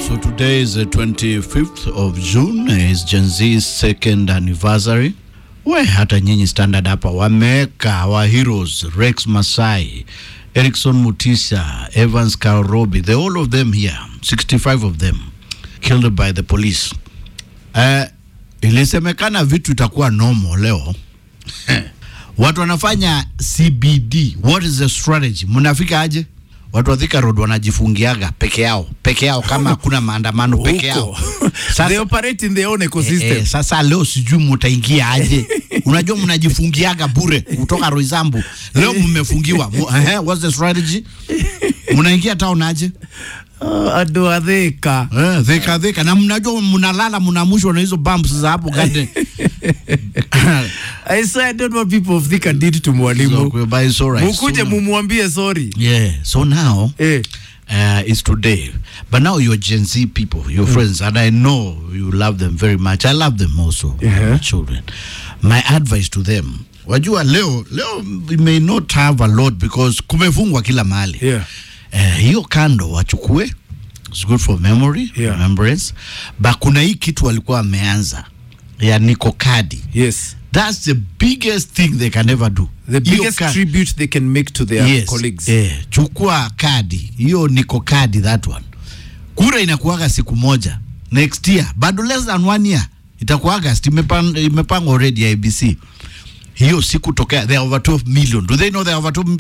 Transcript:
So today is the 25th of June, is Gen Z's second anniversary. We hata nyinyi standard hapa wameweka our heroes Rex Masai, Erickson Mutisa, Evans Karobi, the all of them here, 65 of them killed by the police. Uh, ilisemekana vitu itakuwa normal leo watu wanafanya CBD. What is the strategy? Mnafika aje? Watu wa Thika Road wanajifungiaga peke yao peke yao, kama hakuna maandamano peke yao. Huko. Sasa- they operate in their own ecosystem. Eh, eh, sasa leo sijui mutaingia aje. Unajua mnajifungiaga bure kutoka Roysambu. Leo mmefungiwa. Mu- eh, what's the strategy? Mnaingia town aje? Uh, ado atheka Eh, Thika Thika na mnajua mnalala mnamushwa na hizo bumps za hapo garden. I swear I don't want people of Thika did to mwalimu So, but it's all right. mukuje So- mumwambie sorry Yeah. So now eh. uh, is today. But now you're Gen Z people, your friends, and I know you love them very much. I love them also, Yeah. my children. My advice to them, wajua leo leo we may not have a lot because kumefungwa kila mahali. Yeah. Eh, hiyo kando wachukue, it's good for memory, Yeah. remembrance. But kuna hii kitu walikuwa wameanza ya niko kadi. yes That's the biggest thing they can ever do. the Hiyo biggest ka- tribute they can make to their yes, colleagues Eh, chukua kadi hiyo, niko kadi that one. Kura inakuaga siku moja next year, bado less than one year itakuwa August, imepangwa imepangwa already ya ABC hiyo siku tokea, they are over 12 million. Do they know they are over 12